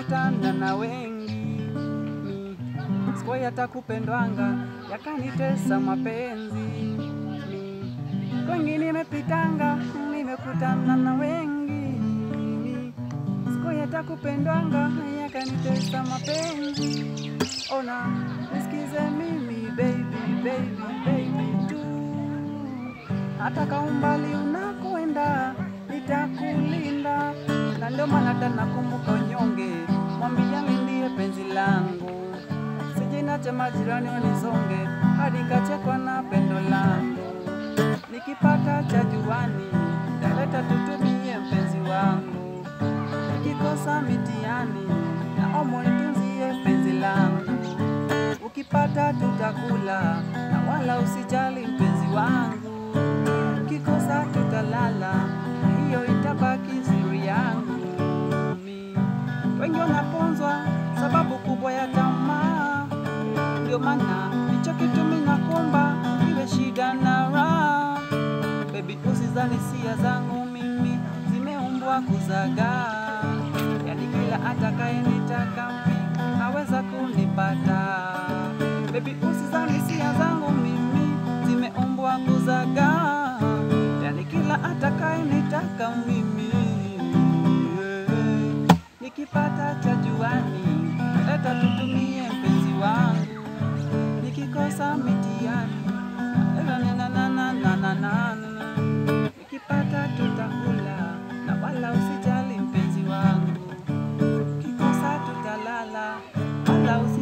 nimekutana na wengi mi sikuwahi hata kupendwanga, yakanitesa mapenzi mi wengi nimepitanga, nimekutana na wengi mi sikuwahi hata kupendwanga, yakanitesa mapenzi. Ona nisikize mimi baby, baby, baby tu hata ka umbali unakoenda nitakulinda, na ndio maana hata nakumbuka unyonge, mwambiani ndiye penzi langu, sije nache majirani wanisonge, hadi kachekwa na pendo langu, nikipata cha juani taleta tutumie mpenzi wangu, nikikosa mitiani naomba nitunzie penzi langu, ukipata tutakula na wala usijali mpenzi wangu ukikosa tutalala, na hiyo itabaki siri yangu. Mi wengi wanaponzwa sababu kubwa ya tamaa, ndio maana hicho kitu mimi nakuomba iwe shida na raha. Baby, usizani sia zangu mimi zimeumbwa kuzagaa, yani kila atakayenitaka mimi aweza kunipata. Baby, usizani sia zangu mimi zimeumbwa kuzagaa, yani kila atakayenitaka mimi nikipata cha juani leta tutumie mpenzi wangu, nikikosa mitiani na na na na na na na na nikipata tutakula na wala usijali mpenzi wangu, ukikosa tutalala wala usi